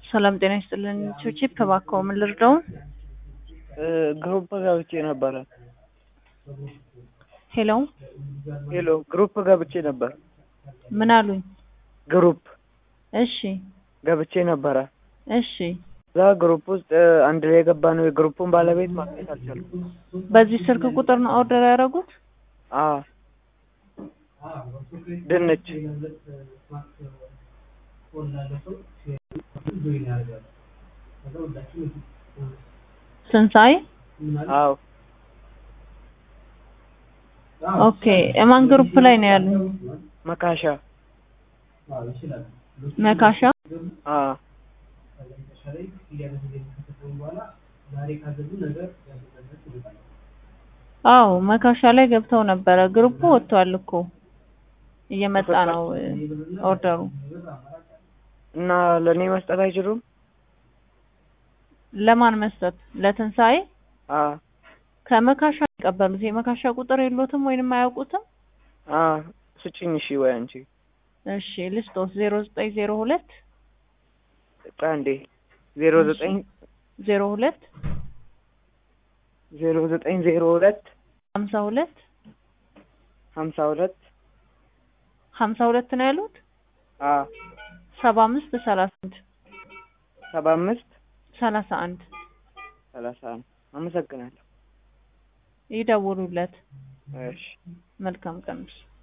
ሰላም ጤና ይስጥልን። ቺፕ እባክዎ ምን ልርዳው? ግሩፕ ገብቼ ነበረ። ሄሎ ሄሎ ግሩፕ ገብቼ ነበር። ምን አሉኝ? ግሩፕ እሺ ገብቼ ነበረ። እሺ እዛ ግሩፕ ውስጥ አንድ ላይ የገባ ነው። የግሩፑን ባለቤት ማግኘት አልቻልኩም። በዚህ ስልክ ቁጥር ነው ኦርደር ያደረጉት? አዎ ድንች ስንሳይ አዎ ኦኬ። የማን ግሩፕ ላይ ነው ያሉኝ? መካሻ መካሻ አዎ አዎ መካሻ ላይ ገብተው ነበረ። ግሩፑ ወጥቷል እኮ እየመጣ ነው ኦርደሩ። እና ለእኔ መስጠት አይችሉም? ለማን መስጠት? ለትንሳኤ አዎ ከመካሻ የሚቀበሉት የመካሻ ቁጥር የሎትም ወይንም አያውቁትም? አዎ ስጭኝ። እሺ ወይ አንቺ እሺ ልስጦት ዜሮ ዘጠኝ ዜሮ ሁለት አንዴ ዜሮ ዘጠኝ ዜሮ ሁለት ዜሮ ዘጠኝ ዜሮ ሁለት ሀምሳ ሁለት ሀምሳ ሁለት ሀምሳ ሁለት ነው ያሉት አዎ ሰባ አምስት ሰላሳ አንድ ሰባ አምስት ሰላሳ አንድ ሰላሳ አንድ አመሰግናለሁ። ይደውሉለት። እሺ መልካም ቀን።